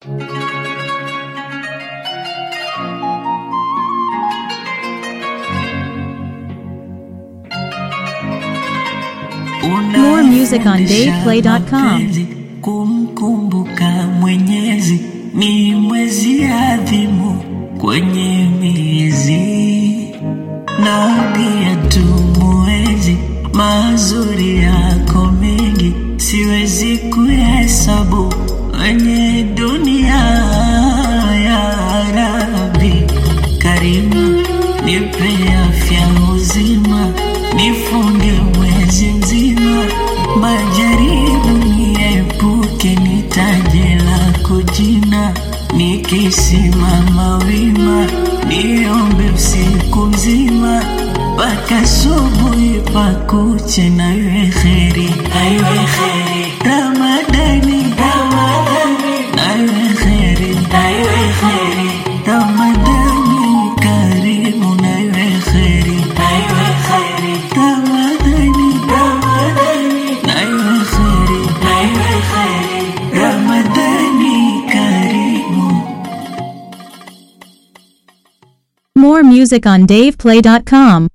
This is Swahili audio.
More music on DavePlay.com. Mapenzi, Kumkumbuka Mwenyezi ni mwezi adhimu kwenye miezi, na pia tumuwezi mazuri yako mengi, siwezi kuhesabu kwenye dunia ya Rabbi Karimu, nipe afya uzima, nifunge mwezi mzima, majaribu niepuke, nitaje lako jina, nikisimama wima, niombe usiku mzima mpaka asubuhi pakuche, na iwe kheri, na iwe kheri Ramadani, Ramadani, na iwe kheri, na iwe kheri Ramadani karimu, na iwe kheri, na iwe kheri Ramadani, Ramadani, na iwe kheri, na iwe kheri Ramadani karimu. More music on DavePlay.com.